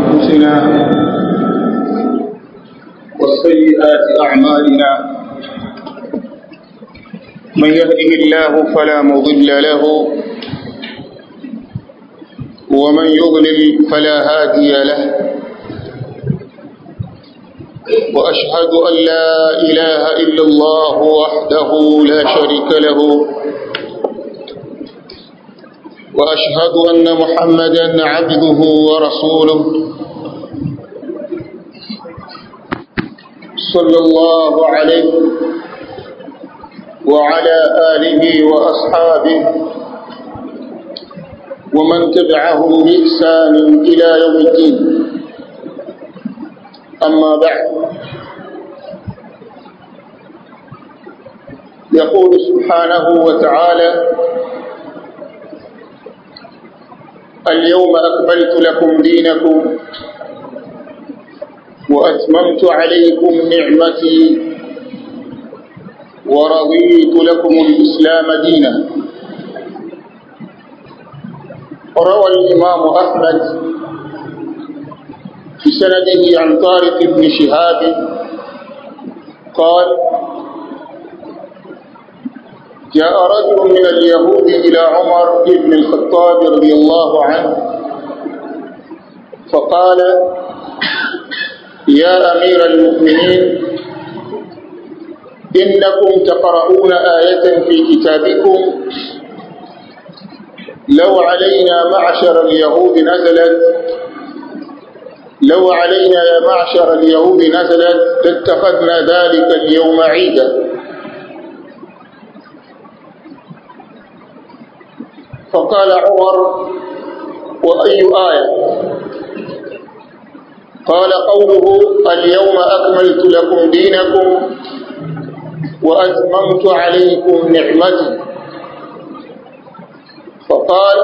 أنفسنا وسيئات أعمالنا من يهده الله فلا مضل له ومن يضلل فلا هادي له وأشهد أن لا إله إلا الله وحده لا شريك له وأشهد أن محمدا عبده ورسوله صلى الله عليه وعلى آله وأصحابه ومن تبعهم بإحسان إلى يوم الدين أما بعد يقول سبحانه وتعالى اليوم أكملت لكم دينكم وأتممت عليكم نعمتي ورضيت لكم الإسلام دينا روى الإمام أحمد في سنده عن طارق بن شهاب قال جاء رجل من اليهود إلى عمر بن الخطاب رضي الله عنه فقال يا أمير المؤمنين إنكم تقرؤون آية في كتابكم لو علينا معشر اليهود نزلت لو علينا يا معشر اليهود نزلت لاتخذنا ذلك اليوم عيدا فقال عمر وأي آية قال قوله اليوم أكملت لكم دينكم وأتممت عليكم نعمتي فقال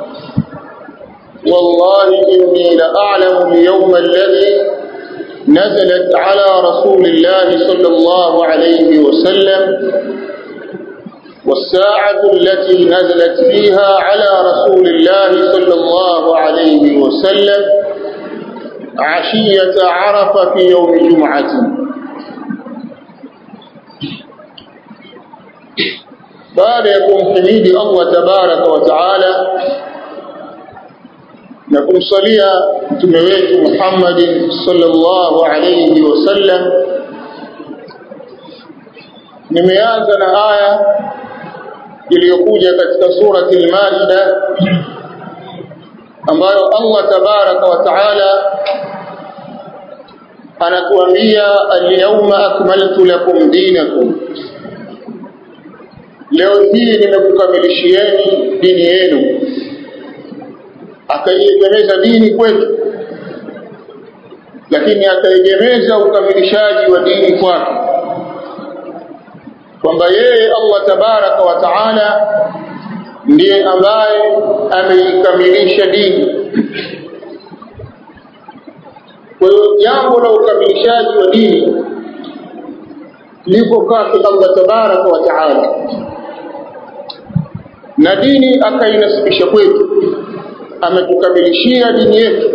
والله إني لأعلم اليوم الذي نزلت على رسول الله صلى الله عليه وسلم والساعة التي نزلت فيها على رسول الله صلى الله عليه وسلم عشية عرف في يوم جمعة baada ya kumhimidi Allah tabaraka wa taala na kumsalia mtume wetu Muhammad sallallahu alayhi wasallam nimeanza na aya iliyokuja katika surati al-Maida ambayo Allah tabaraka wa taala anatuambia al-yawma akmaltu lakum dinakum leo hii nimekukamilishieni dini yenu akaiegemeza dini kwetu lakini akaegemeza ukamilishaji wa dini kwake kwamba yeye Allah tabaraka wa taala ndiye ambaye ameikamilisha dini kwa hiyo jambo la ukamilishaji wa dini liko kwake Allah tabaraka wa taala na dini akainasibisha kwetu ametukamilishia dini yetu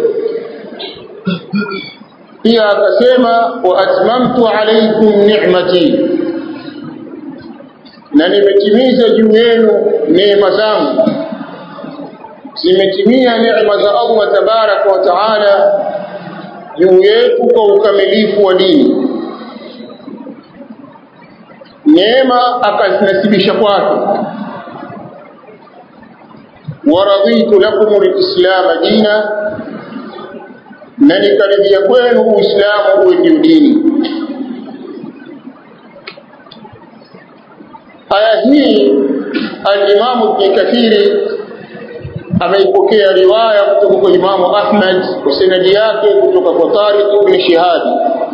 pia akasema wa atmamtu alaykum ni'mati na nimetimiza juu yenu neema zangu zimetimia neema za Allah tabaraka wa taala juu yetu kwa ukamilifu wa dini neema akazinasibisha kwake waraditu lakum alislam dina na nikaridhia kwenu uislamu uwe ndio dini aya hii alimamu ibn kathiri ameipokea riwaya kutoka kwa imamu ahmad kwa sanadi yake kutoka kwa tariq ibn shihabi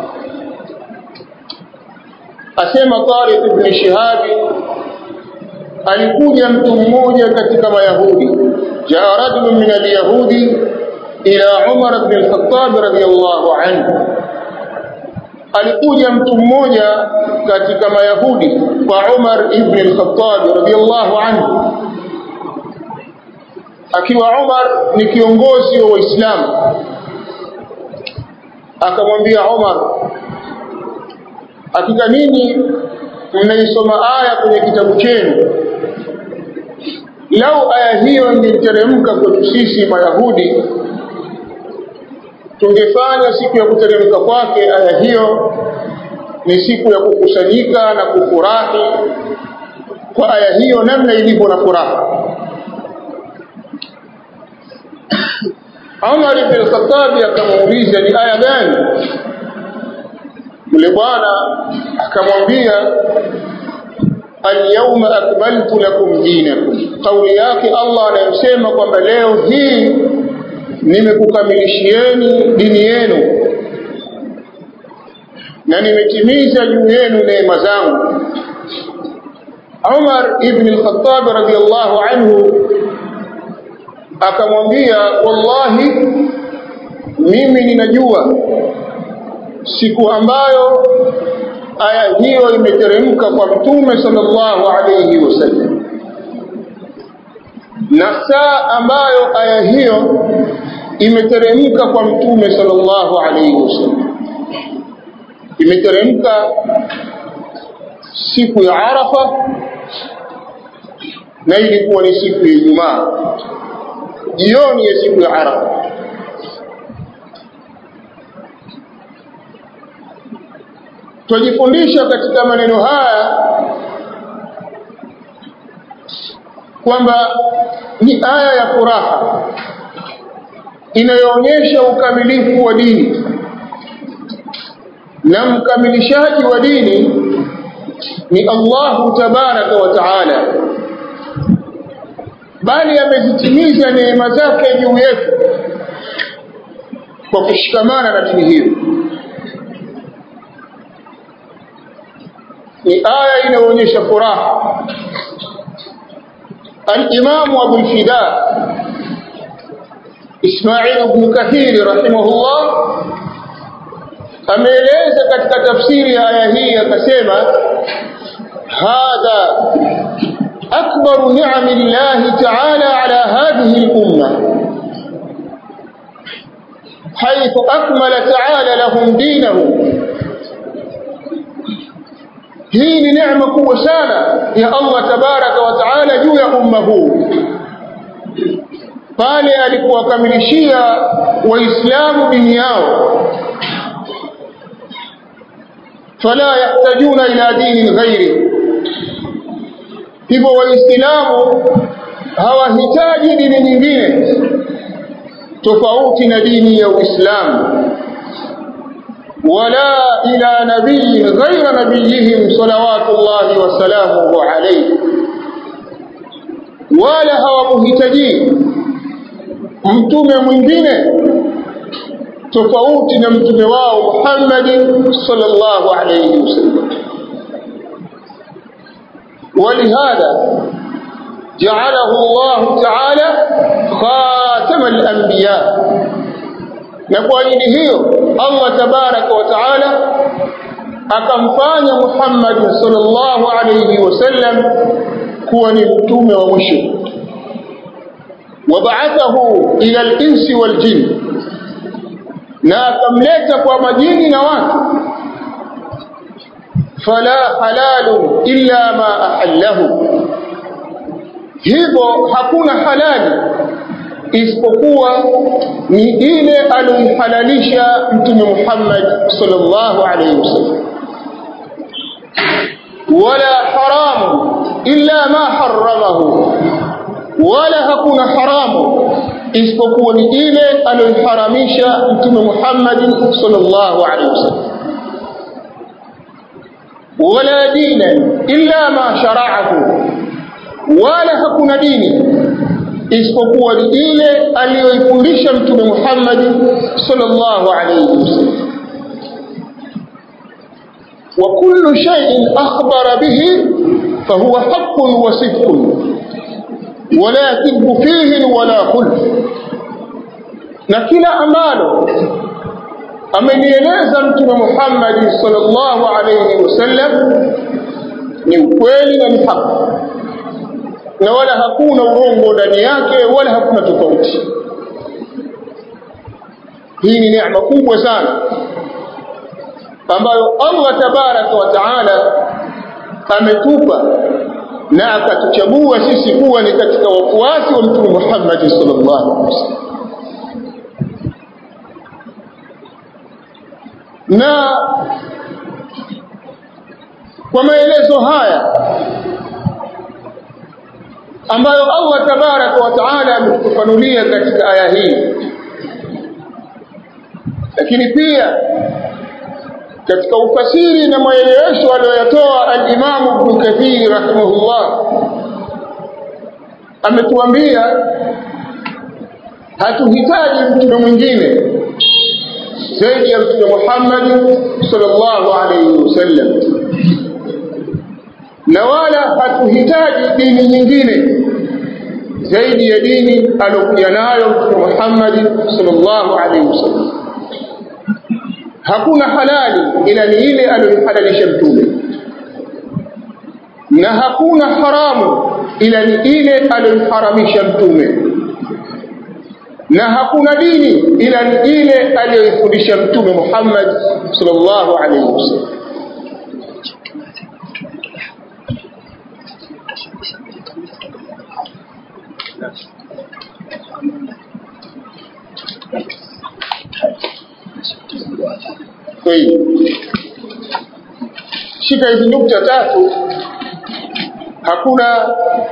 asema tariq ibn shihabi alikuja mtu mmoja katika mayahudi jaa rajulun min alyahudi ila umar ibn al-khattab radiyallahu anhu alikuja mtu mmoja katika mayahudi kwa Umar ibn al-Khattab radiyallahu anhu akiwa Umar ni kiongozi wa Waislamu akamwambia Umar hakika nini mnaisoma aya kwenye kitabu chenu lau aya hiyo ingeteremka kwetu sisi mayahudi tungefanya siku ya kuteremka kwake aya hiyo ni siku ya kukusanyika na kufurahi kwa aya hiyo namna ilivyo na furaha Umar ibn Khattab akamuuliza ni aya gani yule bwana akamwambia alyawma akmaltu lakum dinakum kauli yake Allah anayosema kwamba leo hii nimekukamilishieni dini yenu na nimetimiza juu yenu neema zangu Umar ibn al-Khattab radiyallahu anhu akamwambia wallahi mimi ninajua siku ambayo aya hiyo imeteremka kwa mtume sallallahu alayhi wasallam na saa ambayo aya hiyo imeteremka kwa mtume sallallahu alayhi wasallam imeteremka siku ya Arafa na ilikuwa ni siku ya Ijumaa jioni ya siku ya Arafa Twajifundisha katika maneno haya kwamba ni aya ya furaha inayoonyesha ukamilifu wa dini na mkamilishaji wa dini ni Allahu tabaraka wa taala bali amezitimiza neema zake juu yetu kwa kushikamana na dini hiyo ni aya inayoonyesha furaha al-Imam Abu al-Fida Ismail ibn Kathir rahimahullah ameeleza katika tafsiri ya aya hii akasema hadha akbar ni'am Allah ta'ala ala hadhihi al-umma حيث أكمل تعالى لهم دينهم hii ni neema kubwa sana ya Allah tabaraka wa taala juu ya umma huu pale alipowakamilishia waislamu dini yao fala yahtajuna ila dini ghairi hivyo waislamu hawahitaji dini nyingine tofauti na dini ya Uislamu ولا إلى نبي غير نبيهم صلوات الله وسلامه عليه wala hawamhitaji mtume mwingine tofauti na mtume wao Muhammad sallallahu alayhi wasallam ولهذا جعله الله تعالى خاتم الأنبياء na kwa ajili hiyo Allah tabaraka wa taala akamfanya Muhammad sallallahu alayhi wasallam kuwa ni mtume wa mwisho wabaathahu ila al-insi wal jin na akamleta kwa majini na watu fala halalu illa ma ahallahu hivyo hakuna halali isipokuwa ni ile aliyohalalisha mtume Muhammad sallallahu alayhi wasallam wala haramu illa ma haramahu wala hakuna haramu isipokuwa ni ile aliyoharamisha mtume Muhammad sallallahu alayhi wasallam wala dina illa ma shara'ahu wala hakuna dini isipokuwa ni ile aliyoifundisha mtume Muhammad sallallahu alayhi wasallam wa kullu shay'in akhbara bihi fahuwa haqqun wa sidqun wala yakdhu fihi wala khulf na kila ambalo amenieleza mtume Muhammad sallallahu alayhi wasallam ni ukweli na ni haki na wala hakuna urongo ndani yake wala hakuna tofauti hii ni neema kubwa sana ambayo Allah tabaraka wa taala ametupa na akatuchagua sisi kuwa ni katika wafuasi wa mtume Muhammad sallallahu alaihi wasallam na kwa maelezo haya ambayo Allah tabaraka wa taala ametufanulia katika aya hii lakini pia katika ufasiri na maelewesho aliyoyatoa al-Imam Ibn Kathir rahimahullah ametuambia hatuhitaji mtume mwingine zaidi ya mtume Muhammad sallallahu alayhi wasallam na wala hatuhitaji dini nyingine zaidi ya dini aliyokuja nayo mtume Muhammad sallallahu alayhi wasallam hakuna halali ila ni ile aliyohalalisha mtume na hakuna haramu ila ni ile aliyoharamisha mtume na hakuna dini ila ni ile aliyoifundisha mtume Muhammad sallallahu alaihi wasallam طيب shika hizi nukta tatu hakuna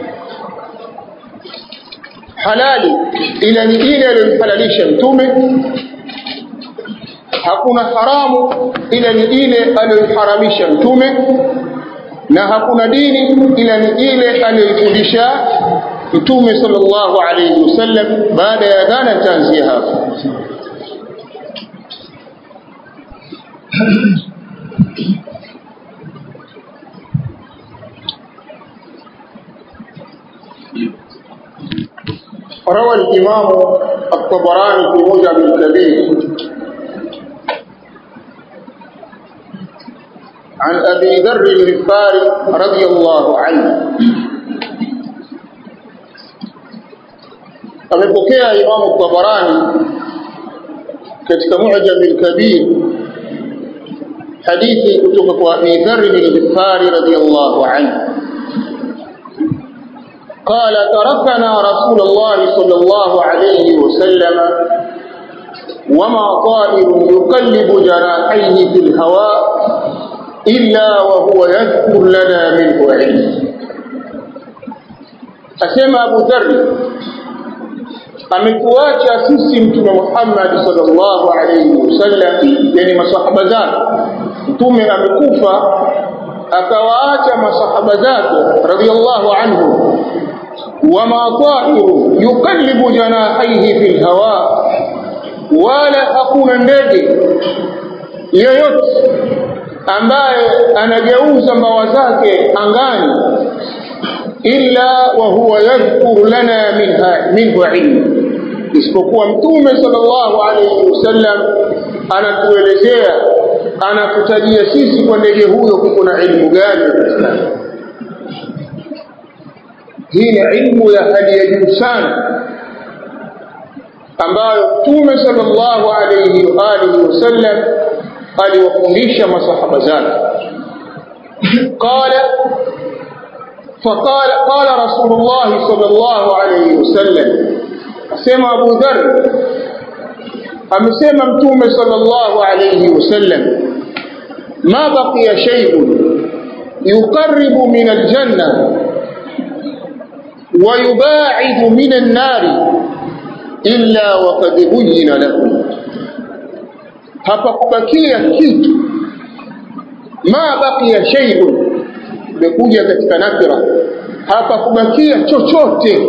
halali ila ni ile aliyohalalisha mtume hakuna haramu ila ni ile aliyoharamisha mtume na hakuna dini ila ni ile aliyoifundisha mtume sallallahu alayhi wasallam baada ya dhana tanzia hapo روى الإمام الطبراني في موجب الكبير عن أبي ذر الغفاري رضي الله عنه amepokea Imamu Tabarani katika Mu'jam al-Kabir hadithi kutoka kwa Abi Dharr al-Ghifari radiyallahu anhu قال تركنا رسول الله صلى الله عليه وسلم وما طائر يقلب جناحيه في الهواء إلا وهو يذكر لنا منه علم أسمى أبو ذر ametuacha sisi mtume Muhammad sallallahu alayhi wasallam yani masahaba zake mtume amekufa akawaacha masahaba zake radhiallahu anhu wama ta'iru yuqallibu janahaihi fil hawa wala hakuna ndege yoyote ambaye anageuza mbawa zake angani illa wa huwa yadhkuru lana minha minhu ilmu isipokuwa mtume sallallahu alayhi wasallam anatuelezea anatutajia sisi kwa ndege huyo kuko na ilmu gani hii ni ilmu ya hali ya juu sana ambayo mtume sallallahu alayhi wa alihi wasallam aliwafundisha masahaba zake qala فقال قال رسول الله صلى الله عليه وسلم asema Abu Dharr amesema mtume sallallahu alayhi wasallam ma baqiya shay'un yuqarribu min aljanna wa yubaidu min an-nar illa wa qad buyyina lahu hapa kubakia kitu ma baqiya shay'un imekuja katika nakira hapa kubakia chochote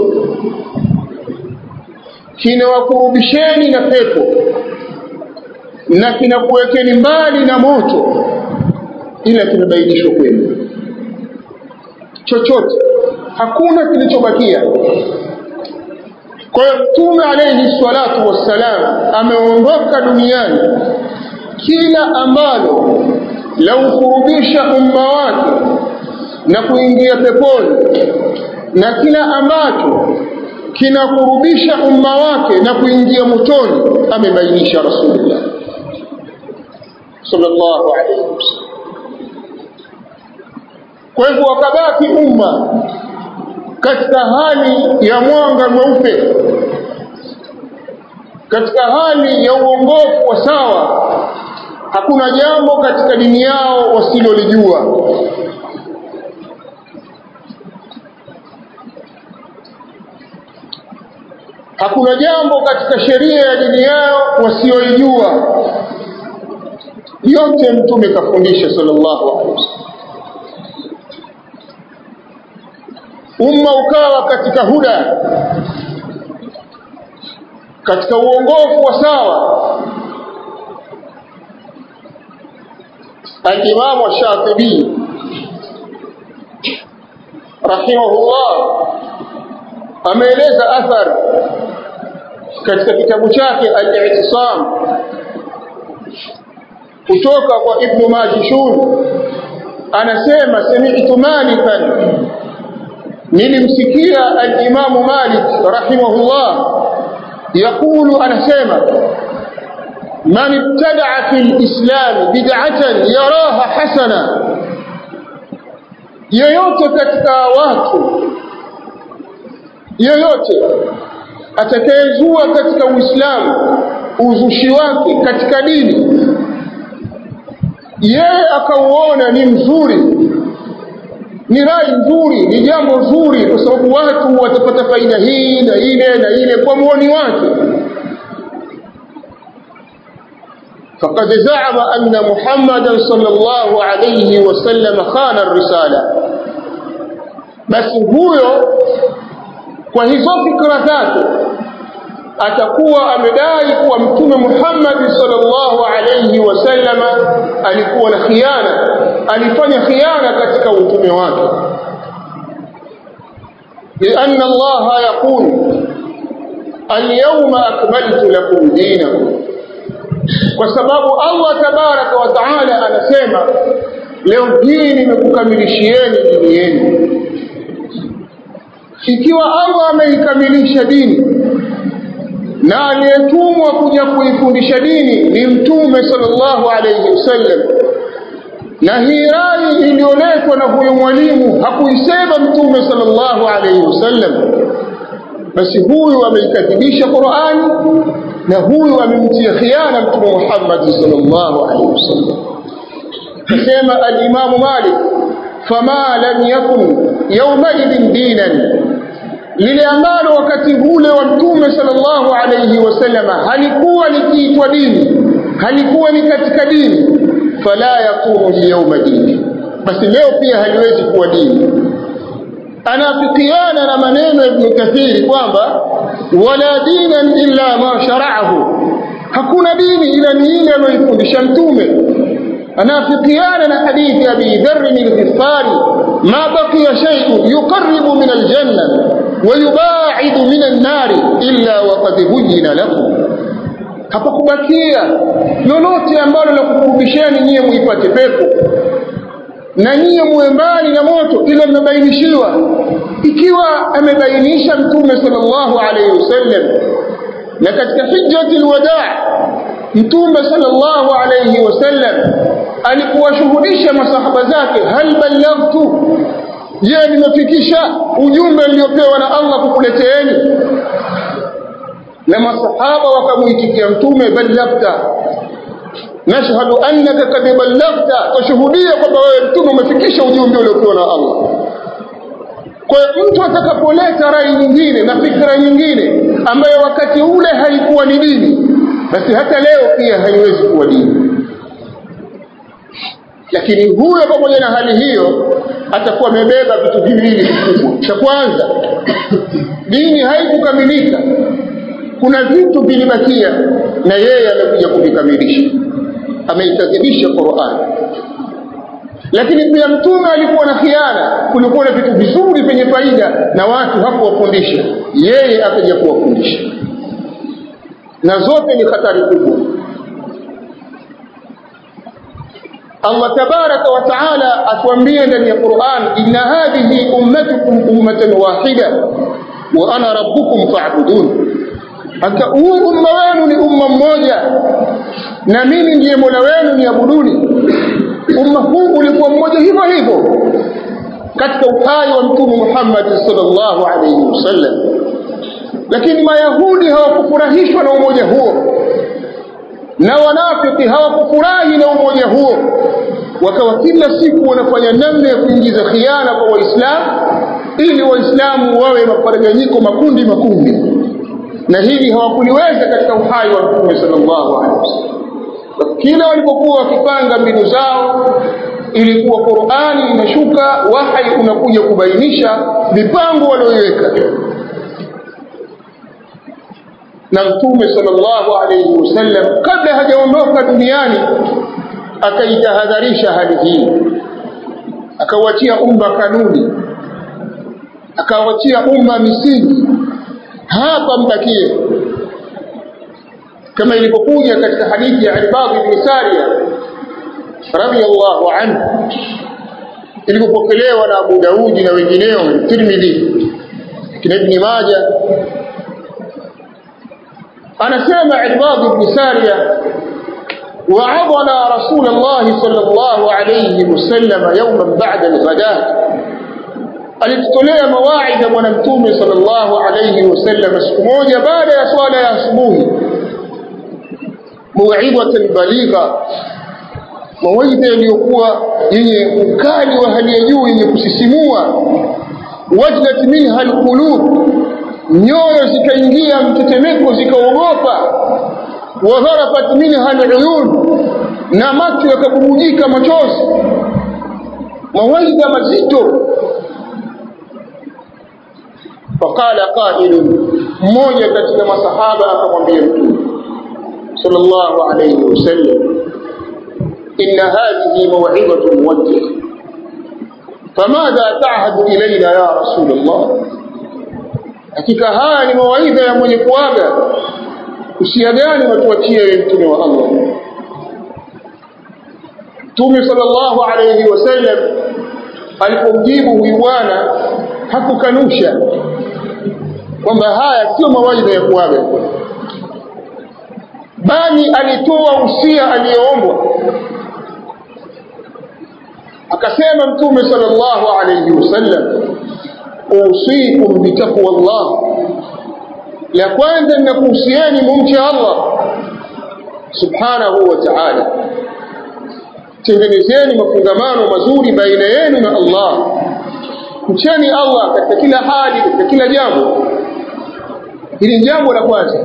kinawakurubisheni na pepo na kinakuwekeni mbali na moto ila kimebainishwa kwenu chochote hakuna kilichobakia kwa hiyo mtume alayhi salatu wassalam ameondoka duniani kila ambalo la ukurubisha umma wake na kuingia peponi na kila ambacho kinakurubisha umma wake na kuingia motoni amebainisha rasulullah sallallahu alaihi wasallam kwa hivyo wakabaki umma katika hali ya mwanga mweupe katika hali ya uongofu wa sawa hakuna jambo katika dini yao wasilolijua hakuna jambo katika sheria ya dini yao wasioijua yote mtume kafundisha sallallahu alaihi wasallam umma ukawa katika huda katika uongofu wa sawa الإمام الشاطبي رحمه الله ameeleza athar katika kitabu chake al-i'tisam kutoka kwa ibn majishun anasema sami'tu malikan nilimsikia al-imam malik rahimahullah yaqulu anasema من ابتدع في الإسلام بدعة يراها حسنة yoyote katika watu yoyote atakayezua katika Uislamu uzushi wake katika dini yeye akauona ni mzuri ni rai nzuri ni jambo zuri kwa sababu watu watapata faida hii na ile na ile kwa muoni wake فقد زعم أن محمدا صلى الله عليه وسلم خان الرسالة بس huyo kwa hizo fikra zake atakuwa amedai kuwa mtume Muhammad sallallahu alayhi wasallam alikuwa na khiana alifanya khiana katika utume wake لأن الله يقول اليوم أكملت لكم دينكم kwa sababu Allah tabaraka wa taala anasema leo hii nimekukamilishieni dini yenu ikiwa Allah ameikamilisha dini na aliyetumwa kuja kuifundisha dini ni mtume sallallahu alayhi wasallam na hii rai iliyoletwa na huyo mwalimu hakuisema mtume sallallahu alayhi wasallam basi huyu ameikadhibisha Qur'ani na huyu amemtia khiana mtume Muhammad sallallahu alaihi wasallam kasema al-Imam Malik fama lam yakun yawma idin dinan lile ambalo wakati ule wa mtume sallallahu alaihi wasallam halikuwa likiitwa dini halikuwa ni katika dini fala yakunu liyawma dini basi leo pia haliwezi kuwa dini anafikiana na maneno ya Ibn Kathiri kwamba wala dinan illa ma shara'ahu hakuna dini ila ni ile aliyoifundisha mtume anafikiana na hadithi ya Abi Dharr al-Ghifari ma baqiya shay'un yuqarribu min al-janna wa yubaidu min an-nar illa wa qad buyyina lakum hapakubakia lolote ambalo la kukurubisheni nyie muipate pepo na nyie muwe mbali na moto ila mmebainishiwa ikiwa amebainisha mtume sallallahu alayhi wasallam na katika hijjatul wadaa mtume sallallahu alayhi wasallam alikuwashuhudisha masahaba zake hal ballaghtu je nimefikisha ujumbe niliopewa na Allah kukuleteeni na masahaba wakamuitikia mtume ballaghta nashhadu annaka kad ballaghta tushuhudia kwamba wewe mtume umefikisha ujumbe uliopewa na Allah kwa hiyo mtu atakapoleta rai nyingine na fikra nyingine ambayo wakati ule haikuwa ni dini basi hata leo pia haiwezi kuwa dini lakini huyo pamoja na hali hiyo atakuwa amebeba vitu viwili vikubwa cha kwanza dini haikukamilika kuna vitu vilibakia na yeye amekuja kuvikamilisha ameikadhibisha Qur'an lakini pia mtume alikuwa na khiana kulikuwa na vitu vizuri vyenye faida na watu hakuwafundisha yeye akaja kuwafundisha na zote ni hatari kubwa Allah tabaraka wa taala atuambia ndani ya Qur'an inna hadhihi ummatukum ummatan wahida wa ana rabbukum fa'budun hata huu umma wenu ni umma mmoja na mimi ndiye mola wenu niabuduni umma huu ulikuwa mmoja hivyo hivyo katika uhai wa mtume Muhammad sallallahu alaihi wasallam lakini mayahudi hawakufurahishwa na umoja huo na wanafiki hawakufurahi na umoja huo wakawa kila siku wanafanya namna ya kuingiza khiana kwa waislamu ili waislamu wawe maparaganyiko makundi makundi na hili hawakuliweza katika uhai wa mtume sallallahu alaihi wasallam kila walipokuwa wakipanga mbinu zao ilikuwa Qur'ani inashuka wahai unakuja kubainisha mipango walioiweka na mtume sallallahu alayhi wasallam kabla hajaondoka duniani akaitahadharisha hali hii akawachia umma kanuni akawachia umma misingi hapa mbakie kama ilivyokuja katika hadithi ya Ibad ibn Sariya radiyallahu anhu ilipokelewa na Abu Daudi na wengineo Tirmidhi kina Ibn Majah anasema Ibad ibn Sariya وعظنا رسول الله صلى الله عليه وسلم يوما بعد الغداة alitutolea mawaidha bwana mtume sallallahu alayhi wasallam siku moja baada ya swala ya asubuhi mauidhatan baligha mawaidha yaliyokuwa yenye ukali wa hali ya juu yenye kusisimua wajlat minha alqulub nyoyo zikaingia mtetemeko zikaogopa wadharafat minha aluyun na macho yakabubujika machozi mawaidha mazito faqala qailun mmoja katika masahaba akamwambia mtume sallallahu alayhi wasallam inna hadhihi maw'idatu muwajjih famadha ta'hadu ilayna ya rasul Allah hakika haya ni mawaidha ya mwenye kuaga usia gani watuachie wewe mtume wa Allah Mtume sallallahu alayhi wasallam alipomjibu huyu bwana hakukanusha kwamba haya sio mawaidha ya kuaga bali alitoa usia aliyoombwa akasema mtume sallallahu alayhi wasallam usikum bitaqwa Allah la kwanza ninakuhusieni mumche Allah subhanahu wa ta'ala tengenezeni mafungamano mazuri baina yenu na Allah mcheni Allah katika kila hali katika kila jambo hili jambo la kwanza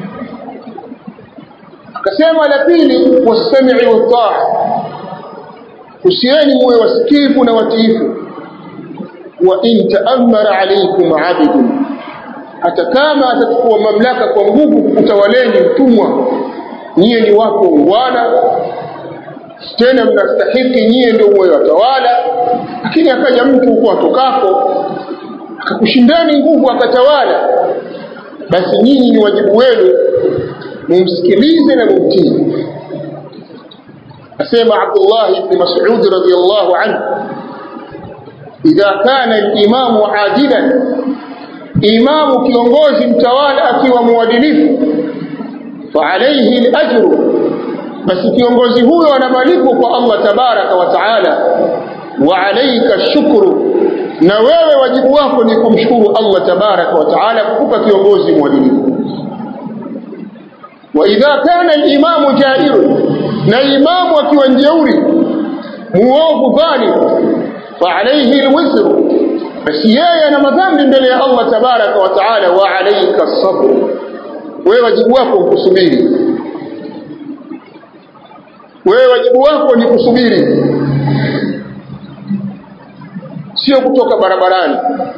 akasema la pili wasami'i wa usieni muwe wasikivu na watiifu wa in ta'ammara alaykum 'abidun hata kama atachukua mamlaka kwa nguvu kutawaleni mtumwa nyie ni wako ungwana tena mnastahiki nyie ndio muwe watawala lakini akaja mtu huko atokako akakushindani nguvu akatawala basi nyinyi ni wajibu wenu mumsikilize na mumtii asema Abdullah ibn Mas'ud radiyallahu anhu idha kana al-imamu adilan imamu kiongozi mtawala akiwa mwadilifu fa alayhi al-ajru basi kiongozi huyo ana malipo kwa Allah tabaraka wa taala wa alayka shukru na wewe wajibu wako ni kumshukuru Allah tabaraka wa taala kukupa kiongozi mwadilifu wa idha kana al-imamu jairu na imamu akiwa njeuri muovu dhalim fa alayhi al-wizru basi yeye ana madhambi mbele ya Allah tabaraka wa taala wa alayka sabr wewe wajibu wako kusubiri wewe wajibu wako ni kusubiri sio kutoka barabarani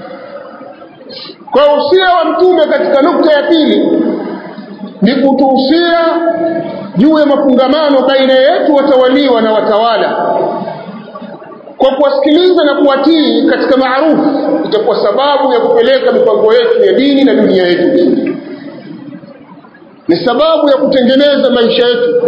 kwa usia wa mtume katika nukta ya pili ni kutuhusia juu ya mafungamano baina yetu watawaliwa na watawala kwa kuwasikiliza na kuwatii katika maarufu itakuwa sababu ya kupeleka mipango yetu ya dini na dunia yetu ni sababu ya kutengeneza maisha yetu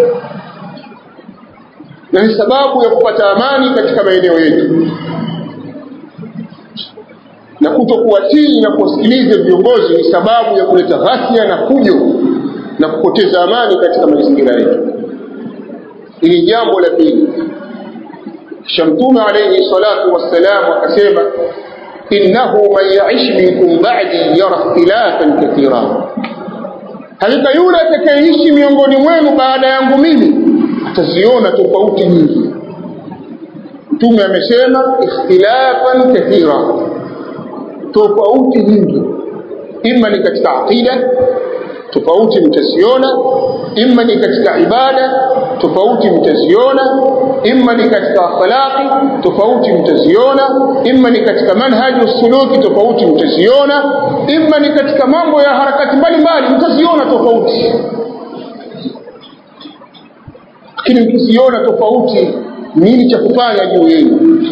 na ni sababu ya kupata amani katika maeneo yetu na kutokuwatii na kuwasikiliza viongozi ni sababu ya kuleta ghasia na fujo na kupoteza amani katika mazingira yetu ili jambo la pili kisha mtume alayhi salatu wassalam akasema innahu man yaish minkum ba'di yara ikhtilafan kathira hakika yule atakayeishi miongoni mwenu baada yangu mimi ataziona tofauti nyingi mtume amesema ikhtilafan kathira tofauti nyingi ima ni katika aqida tofauti mtaziona imma ni katika ibada tofauti mtaziona imma ni katika akhlaqi tofauti mtaziona imma ni katika manhaji usuluki tofauti mtaziona imma ni katika mambo ya harakati mbalimbali mtaziona tofauti lakini mkiziona tofauti nini cha kufanya juu yenu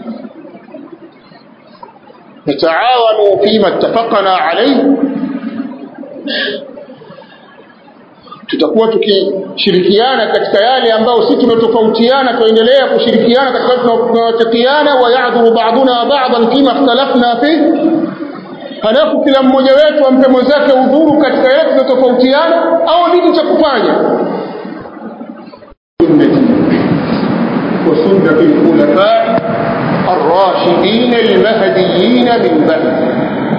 nataawanu fima ittafaqna alayhi tutakuwa tukishirikiana katika yale ambayo si tunatofautiana tuendelea kushirikiana katika tunawatakiana wa ya'dhuru ba'duna ba'dan fima ikhtalafna fi halafu kila mmoja wetu ampe mwenzake udhuru katika yale tunatofautiana au nini cha kufanya وسنة الخلفاء الراشدين المهديين من بعد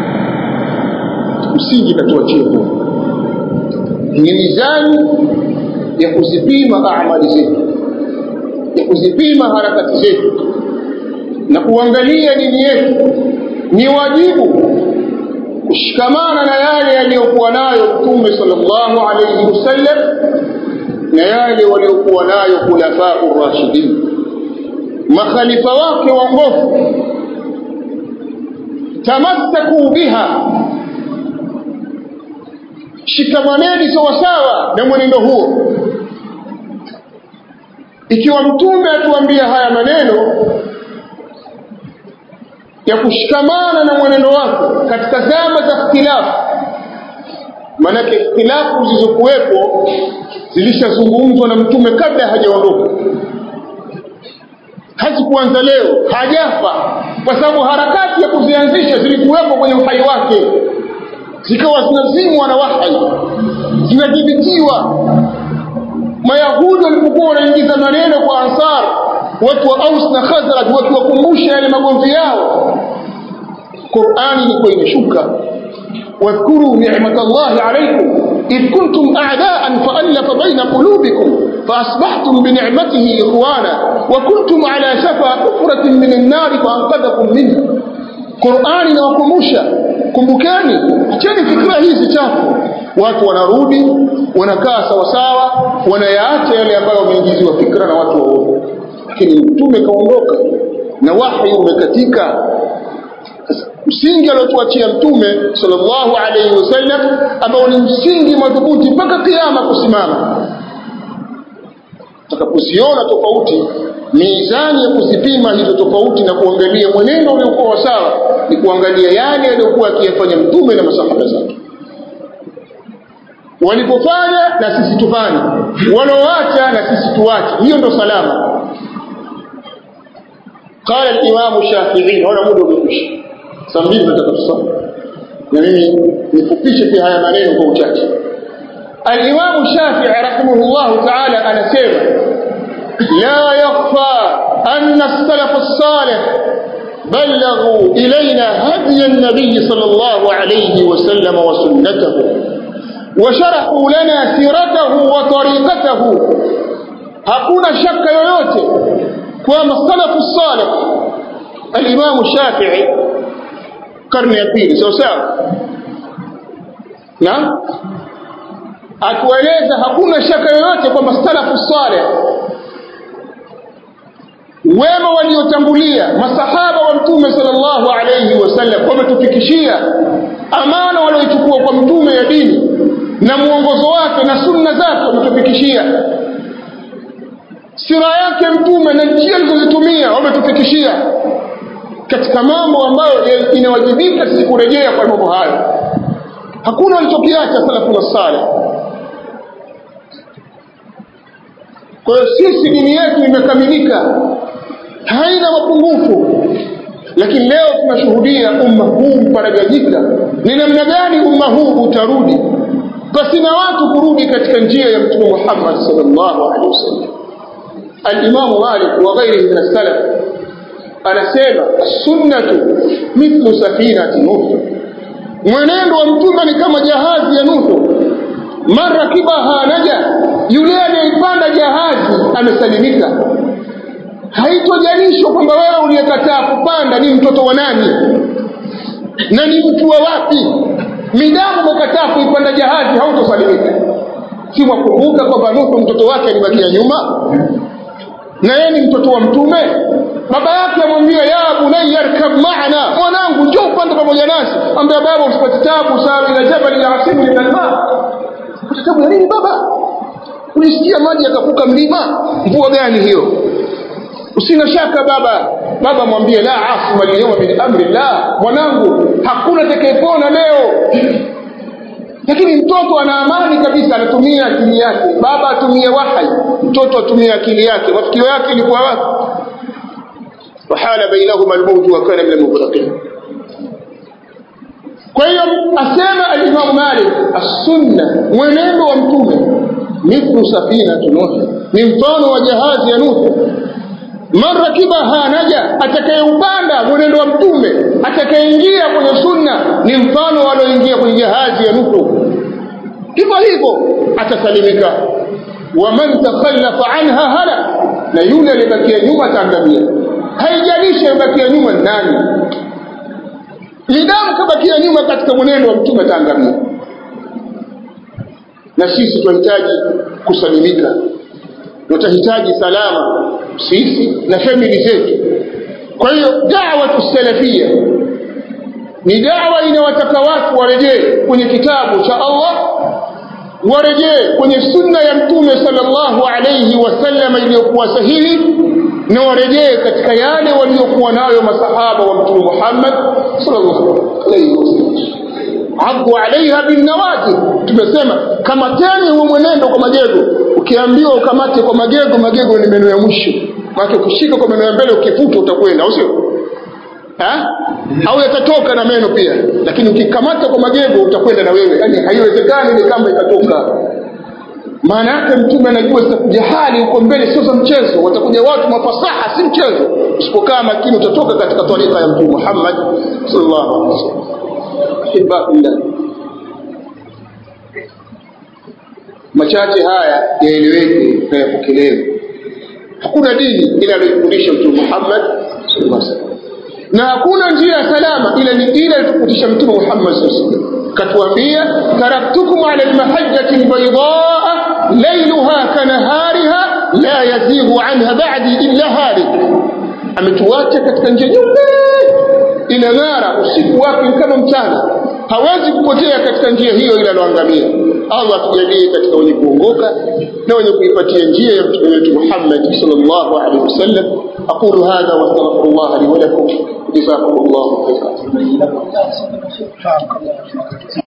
msingi katuachia huu ni mizani ya kuzipima amali zetu ya kuzipima harakati zetu na kuangalia dini yetu ni wajibu kushikamana na yale yaliyokuwa nayo mtume sallallahu alayhi wasallam na yale waliokuwa nayo khulafau rashidin makhalifa wake waongofu tamassaku biha shikamaneni sawasawa na mwenendo huo ikiwa mtume atuambia haya maneno ya kushikamana na mwenendo wake katika zama za ikhtilafu maanake ikhtilafu zilizokuwepo zilishazungumzwa na mtume kabla hajaondoka hazikuanza leo hajafa kwa sababu harakati ya kuzianzisha zilikuwepo kwenye uhai wake zikawa zinazimwa na wahai zinadhibitiwa mayahudi walipokuwa wanaingiza maneno kwa ansar watu wa aus na khazraj wakiwakumbusha yale magomvi yao qurani ilikuwa imeshuka واذكروا نعمة الله عليكم إذ كنتم أعداء فألف بين قلوبكم فأصبحتم بنعمته إخوانا وكنتم على شفا حفرة من النار فأنقذكم منها Qur'ani inawakumbusha kumbukeni, acheni fikra hizi chafu. Watu wanarudi wanakaa sawasawa, wanayaacha yale ambayo wameingiziwa fikra na watu waovu, lakini mtume kaondoka na wahi umekatika. Msingi aliotuachia mtume sallallahu alaihi wasallam, ambao ni msingi madhubuti mpaka kiama kusimama. Tutakapoziona tofauti mizani ya kuzipima hizo tofauti na kuangalia mwenendo uliokuwa sawa ni kuangalia yale aliyokuwa akiyafanya mtume na masahaba zake walipofanya na sisi tufanye wanaoacha na sisi tuache hiyo ndo salama قال الإمام الشافعي هنا muda umekwisha saa mbili nataka tusome na mimi nifupishe pia haya maneno kwa uchache الإمام الشافعي رحمه الله تعالى anasema لا يخفى أن السلف الصالح بلغوا إلينا هدي النبي صلى الله عليه وسلم وسنته وشرحوا لنا سيرته وطريقته hakuna shaka yoyote kwamba salafu salih alimamu shafii karne ya pili sawa sawa na atueleza hakuna shaka yoyote kwamba salafu salih wema waliotangulia masahaba wa mtume sallallahu alayhi wasallam wametufikishia amana walioichukua kwa mtume ya dini na mwongozo wake na sunna zake wametufikishia sira yake mtume na njia alizozitumia wametufikishia katika mambo ambayo inawajibika sisi kurejea kwa mambo hayo hakuna walichokiacha salafuna salih kwa hiyo sisi dini yetu imekamilika haina mapungufu lakini leo tunashuhudia umma huu mparaganyika ni namna gani umma huu utarudi pasina watu kurudi katika njia ya mtume muhammad salllahu alehi wasallam alimamu malik wa ghairihi min assalaf anasema sunnatu mithlu safinati nuh mwenendo wa mtume ni kama jahazi ya nuhu man rakibaha naja yule aliyeipanda jahazi amesalimika haitojanishwa kwamba wewe uliyekataa kupanda ni mtoto wa nani na ni mtu wa wapi midamu umekataa kuipanda jahazi hautosalimika si mwakumbuka kwamba nuhu mtoto wake alibakia nyuma na yeye ni mtoto wa mtume baba yake amwambia ya bunayya arkab maana mwanangu njoo upande pamoja nasi ambia baba usipate tabu sawa ila jabali yasimu min alma upate tabu ya nini baba ulisikia maji yakavuka mlima mvua gani hiyo usina shaka baba baba mwambie la asma alyawma min amri llah mwanangu hakuna atakayepona leo lakini mtoto ana amani kabisa anatumia akili yake baba atumie wahai mtoto atumie akili yake mafikio yake ilikuwa wapi wahala bainahuma almauju wa kana min almughraqin kwa hiyo asema alimamu malik assunna mwenendo wa mtume mithlu safinatu nuh ni mfano wa jahazi ya nuhu man rakibaha naja atakayeupanda mwenendo wa mtume atakayeingia kwenye sunna ni mfano walioingia kwenye jahazi ya nuhu hivyo hivyo atasalimika waman takhallafa anha halak na yule aliyebakia nyuma ataangamia haijalishi amebakia nyuma nani midamu kabakia nyuma katika mwenendo wa mtume ataangamia na sisi tunahitaji kusalimika tutahitaji salama sisi na famili zetu kwa hiyo dawatu salafia ni dawa inawataka watu warejee kwenye kitabu cha Allah warejee kwenye sunna ya mtume sallallahu alayhi wasallam iliyokuwa sahihi na warejee katika yale waliokuwa nayo masahaba wa mtume Muhammad sallallahu alayhi wasallam addu alaiha binnawajib tumesema kamateni huo mwenendo kwa magego ukiambiwa ukamate kwa magego magego ni meno ya mwisho maana ukishika kwa meno ya mbele ukifuta utakwenda au sio au yatatoka na meno pia lakini ukikamata kwa magego utakwenda na wewe yani haiwezekani ile kamba ikatoka maana yake mtume anajua zitakuja hali huko mbele sio za mchezo watakuja watu mafasaha si mchezo usipokaa makini utatoka katika tarika ya mtume Muhammad sallallahu alaihi wasallam ahibabillah machache haya yaeleweke na yapokelewe hakuna dini ila aliyofundisha mtume Muhammad sallallahu alaihi wasallam na hakuna njia salama ila ni ile aliyofundisha mtume Muhammad sallallahu alaihi wasallam katuambia taraktukum ala almahajjati albaydaa laylaha kanahariha la yazighu anha ba'di illa halik ametuacha katika njia nyeupe inang'ara usiku wake kama mchana hawezi kupotea katika njia hiyo ila aloangamia allah atujalie katika wenye kuongoka na wenye kuipatia njia ya mtume wetu muhammad sallallahu alaihi wasallam aqulu hadha wastaghfirullah li wa lakum jazakum llahu khairan